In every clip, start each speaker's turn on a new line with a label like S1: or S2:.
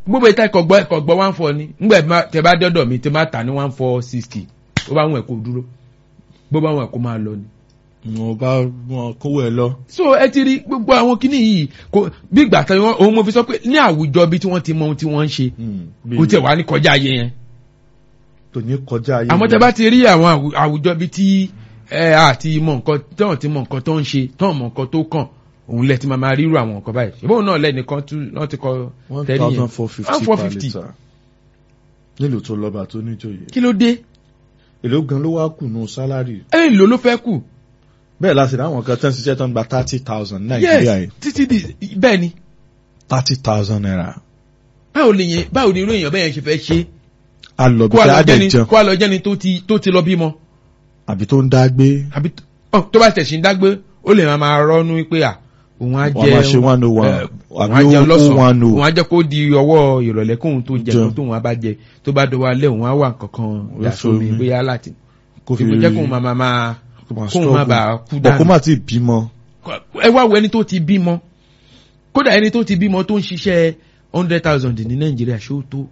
S1: gbogbo ìta ìkọ̀gbọ́ ìkọ̀gbọ́ one four ni ngbà tẹ bá dọ́dọ̀ mi tẹ bá tà ní one four sixty ó bá wọn ẹ̀ kó dúró bó bá wọn ẹ̀ kó máa lọ ni.
S2: wọn bá wọn kówó ẹ lọ.
S1: so ẹ ti rí gbogbo àwọn kinní yìí kò bí ìgbà tí wọn òun mo fi sọ pé ní àwùjọ bí tí wọ́n ti mọ ohun tí wọ́n ń ṣe kò tẹ̀ wá ní kọjá ayé yẹn.
S2: tò ní kọjá ayé
S1: àmọ́ tẹ bá ti rí àwọn àwùjọ bí tí ẹ àti mọ nǹkan tọ́hún ti mọ nǹkan tó ń ṣe tọ́hún mọ nǹkan tó kàn òun lẹ ti máa máa ríru àwọn nǹkan báyìí ìbọn náà lẹ́nìkan tún wọ́n ti kọ
S2: one
S1: tẹ́lẹ̀ yẹn
S2: thousand four fifty
S1: one four
S2: per
S1: fifty
S2: litre nílùú tó lọ́ba tó níjòyè.
S1: kí ló dé
S2: èló gan ló wá kù nù sálárì.
S1: ẹ lò ló fẹ́ kù
S2: bẹ́ẹ̀ láti rí àwọn kan tán ṣiṣẹ́ tán gba thirty thousand nàìjíríà yìí
S1: yes títí di bẹ́ẹ̀ ni
S2: thirty thousand naira.
S1: báwo lè yẹn báwo ni irú èèyàn bẹ́ẹ̀ yẹn ṣe fẹ́ ṣe
S2: a lọ bí
S1: kó a lọ
S2: ká dẹ̀
S1: jẹ́ni
S2: jẹun
S1: kó a lọ jẹ́ni tó ti tó ti lọ bímọ
S2: àbí tó ń dá gbé
S1: àbí ọ tó bá tẹ̀sí ń dágbé ó lè máa máa rọ́nú pé à òun á
S2: Wọ́n máa ṣe
S1: jẹ
S2: one oh one,
S1: ẹ, òun
S2: àbí
S1: á jẹun
S2: ó- ó
S1: lọ́sàn-án
S2: one oh.
S1: òun á jẹ́ kó di ọwọ́ ìrọ̀lẹ́ kóun tó jẹ
S2: Jẹun.
S1: kó tóun á bá jẹ tó bá dọwọ́ alẹ́ òun á wà kankan
S2: Ó
S1: dà sómi
S2: sómi.
S1: bóyá láti
S2: kó
S1: fi jẹ́ kóun máa máa máa
S2: kó máa
S1: kóun má
S2: struggle.
S1: bàa kú
S2: bọ̀ kó
S1: dànù
S2: má ti bímọ
S1: ẹ wá wo ẹni tó ti bímọ kódà ẹni tó ti bímọ tó ń ṣiṣẹ́ hundred thousand ní nàìjíríà ṣó tó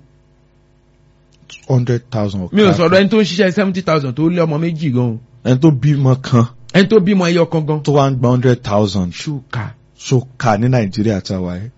S2: hundred thousand.
S1: mi ò sọ̀rọ̀ ẹni tó ń ṣiṣẹ́ seventy thousand tó lé ọmọ méjì gan o
S2: ẹni tó bímọ kan
S1: ẹni tó bímọ ẹyọ kan gan
S2: tó wá ń gba hundred thousand
S1: ṣùkà
S2: ṣókà ní nàìjíríà táwa ẹ̀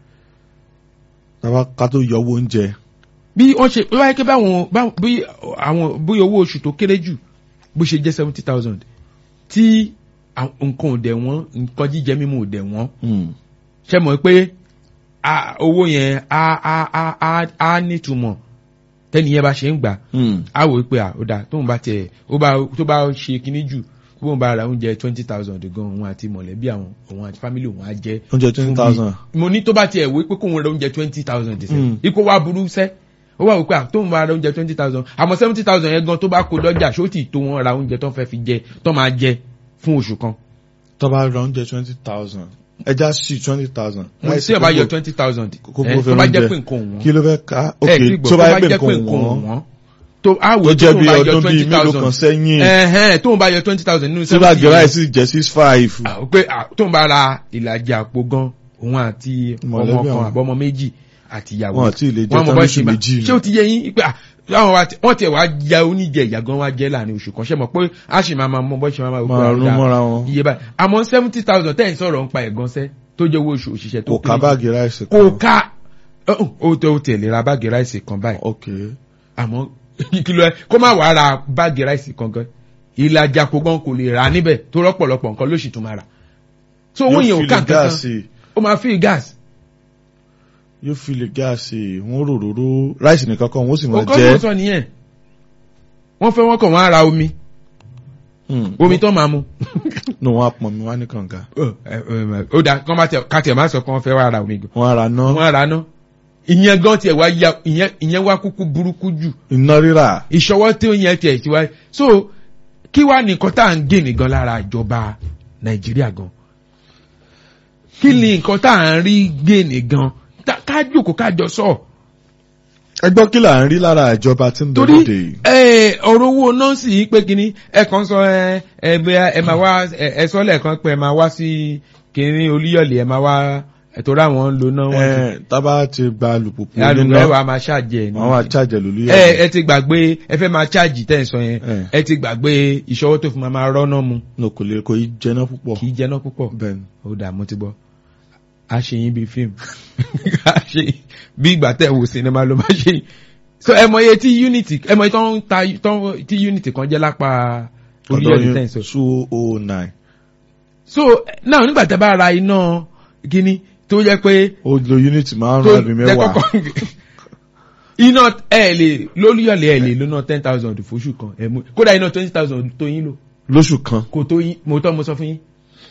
S2: táwa ká tó yọ owó oúnjẹ
S1: bí wọ́n ṣe wáyé pé báwọn báwọn- bí àwọn bóyá owó oṣù tó kéré jù bó ṣe jẹ́ seventy thousand tí àwọn nǹkan ò dẹ̀ wọ́n nǹkan jíjẹ mímu ò dẹ̀ wọ́n ṣe mọ̀ pé a- owó yẹn á á á á á nítumọ̀ tẹ́niyẹn bá ṣe ń gbà á wò ó pé à ó dà tóun bá tiẹ̀ ó bá tó bá ṣe kinní jù bóun bá ra oúnjẹ twenty thousand gan òun àti mọ̀lẹ́bí àwọn òun àti family òun á jẹ́
S2: oúnjẹ twenty thousand
S1: mo ní tó bá tiẹ̀ wé pé kóun ra oúnjẹ twenty thousand
S2: Mm.
S1: sẹ́ ipò wa burú sẹ́ ó wà wípé à tóun bá ra oúnjẹ twenty thousand àmọ́ seventy thousand yẹn gan tó bá kó dọ́jà ṣó tì tó wọn ra oúnjẹ tó fẹ́ fi jẹ tó máa jẹ fún oṣù kan
S2: tó bá ra oúnjẹ twenty thousand ẹja sí twenty thousand.
S1: mo tí ẹ bá yọ twenty thousand
S2: kókó
S1: ẹ
S2: fẹ́
S1: tó bá jẹ́
S2: oúnjẹ.
S1: pé nǹkan òun
S2: kí ló fẹ́ ká ok
S1: ẹ tí gbọ́
S2: tó bá yẹ pé nǹkan
S1: òun
S2: wọ́n
S1: tó á wò
S2: tó
S1: ó
S2: jẹ́
S1: tó
S2: bí
S1: bá yọ
S2: ọdún bíi
S1: twenty
S2: mélòó kan
S1: thousand
S2: sẹ́yìn
S1: ẹ̀hẹ́n tó ń bá yọ twenty thousand nínú
S2: tí bá
S1: seventy
S2: gẹ̀rẹ́
S1: yẹn
S2: àìsí jẹ́ six five.
S1: Ah, pé ah, tó ń bá ra ìlàjì àpò gan òun àti ọmọ
S2: Mọ̀lẹ́bí
S1: kan
S2: àwọn.
S1: àbọ̀mọ méjì àti ìyàwó
S2: Wọn àti ilé jẹ
S1: Wọ́n mọ
S2: tán
S1: bọ́
S2: lóṣù
S1: ṣe máa-
S2: méjì.
S1: ṣé ó ti yẹ yín pé ah, àwọn wa ti- wọ́n tiẹ̀ wá ya oníjẹ ìyà gan wá jẹ́ láàrin oṣù kan ṣe mọ̀ pé a sì máa máa mọ bọ́ ṣe máa máa
S2: máa
S1: wò
S2: rún
S1: pé
S2: mọ́ra wọn
S1: iye báyìí àmọ́ seventy thousand tẹ́ ẹ̀ ń sọ̀rọ̀ ń pa ẹ̀gan sẹ́ tó jẹ́ owó oṣù òṣìṣẹ́ tó
S2: kò ká
S1: kéré
S2: báàgì ráìsì
S1: kò ká ó tó tẹ̀lé ra báàgì ráìsì kan báyìí
S2: ok
S1: àmọ́ kìlọ̀ ẹ kó má wàá ra báàgì ráìsì kankan ìlàjà kò gan kò lè rà níbẹ̀ tó rọ́pọ̀lọpọ̀ nǹkan lóṣù tó máa rà so owó yẹn ò ká
S2: yóò fi lè
S1: nǹkan kan
S2: gáàsì
S1: ó máa fi gáàsì
S2: yóò fi lè gáàsì wọn ròròró ráìsì nìkan kan wọn ó sì máa
S1: ọkọ tó
S2: jẹ
S1: sọ nìyẹn wọ́n fẹ́ wọ́n kàn wọ́n á ra omi omi tó máa mu
S2: nù wọn apọn mi wá ní kànga
S1: ó dà kán bá tẹ ká tiẹ̀ má sọ kán fẹ́ wá ra omi gan
S2: wọn ara ná
S1: wọ́n á ra ná ìyẹn gan tiẹ̀ wá ya ìyẹn ìyẹn wá kúkú burúkú jù
S2: iná rírà
S1: ìṣọwọ́ tí ó yẹn tiẹ̀ ti wá so kí wá nìkan tá à ń gé nìgan lára ìjọba nàìjíríà gan kí ni nǹkan tá à ń rí gé nìgan Tá- ká jòkó ká jọ sọ
S2: ẹ gbọ́ kí là ń rí lára ìjọba tí ń bẹ
S1: torí
S2: lóde yìí
S1: ẹ, ọ̀rọ̀ owó nọ́ọ̀sì yìí pé kínní ẹ kàn sọ ẹ ẹ bẹ́ẹ̀ ẹ máa wá ẹ ẹ sọ lẹ́ẹ̀kan pé ẹ máa wá sí kínní olúyọ̀lẹ̀ ẹ máa wá ẹ tó ráwọn ń lo náà wọ́n ti
S2: ẹ tábà ti gba alùpùpù
S1: alùpùpù
S2: níná
S1: ẹ wà máa ṣàjẹ ẹ ní
S2: wọn wá chájẹ lórí
S1: ẹ ẹ ti gbàgbé ẹ fẹ́ máa ṣáàjì tẹ̀ ń sọ yẹn
S2: ẹ
S1: ẹ ti gbàgbé ìṣọwọ́ tó fi máa máa rọ́nà mu
S2: no kò lè kò í jẹná púpọ̀
S1: kì í jẹ́nà púpọ̀
S2: bẹ́ẹ̀ ni
S1: ó dà mo ti gbọ́ a ṣe yín bíi fíìmù a ṣe yín bí ìgbà tẹ̀ wò sinimá ló máa ṣe yín so ẹ mọ iye tí unity ẹ mọ iye tó ń ta tó ń- tí unity kan jẹ́ lápá orílẹ̀-èdè tẹ̀ ń sọ
S2: two oh nine
S1: so náà nígbà tẹ́ bá ra iná gíní tó jẹ́ pé
S2: ó lo unit
S1: tó
S2: márùn-ún àbí
S1: tẹ́
S2: mẹ́wàá
S1: kọ́kọ́ iná ẹ lè lóríyọ̀lẹ̀ ẹ lè lóná ten thousand fóṣù kan ẹ mú kódà iná twenty thousand tó yín lò
S2: lóṣù kan
S1: kò tó yín mo tọ́ mo sọ fún yín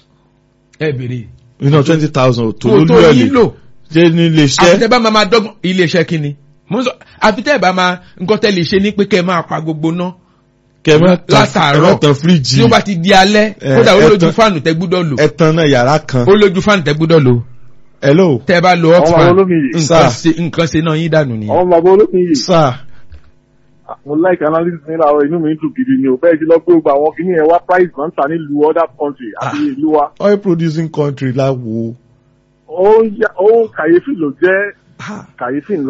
S1: ẹ béèrè
S2: iná twenty thousand tó
S1: kò tó
S2: lórí
S1: yín
S2: ẹ̀lì
S1: lò
S2: jẹ́ ní ilé
S1: àfi tẹ́
S2: iṣẹ́
S1: bá máa máa dọ́gbọ́n ilé iṣẹ́ kínni mo ń sọ àfi tẹ́ bá máa nǹkan tẹ́ lè ṣe ní pé kẹ́ ẹ máa pa gbogbo ná
S2: kẹmẹ́
S1: látàárọ̀
S2: tán fíríjì
S1: tí ó bá ti di alẹ́
S2: Eh,
S1: kódà ó
S2: ẹ
S1: lójú
S2: tán-
S1: fáànù tẹ́ gbúdọ̀ lò
S2: ẹ̀tàn náà yàrá kan
S1: ó lójú fáànù tẹ́ gbúdọ̀ lò
S2: hello
S1: tẹ́ bá lo hot
S3: Ọmọ
S1: fan
S3: olómi yìí.
S1: nǹkan
S2: Sir.
S1: ṣe nǹkan ṣe náà yín dànù nìyẹn.
S3: àwọn bàbá olómi yìí
S2: sir
S3: mo like analysis ní àwọn inú mi ń dùn gidi ni o bẹ́ẹ̀ sí lọ pé gbogbo àwọn kìíní ẹ̀ wá price náà ń ta nílùú other country àti ìlú wa
S2: oil producing country láwo
S3: ó ń yá- ó ń kàyéfì ló jẹ́ kàyéfì ńlá.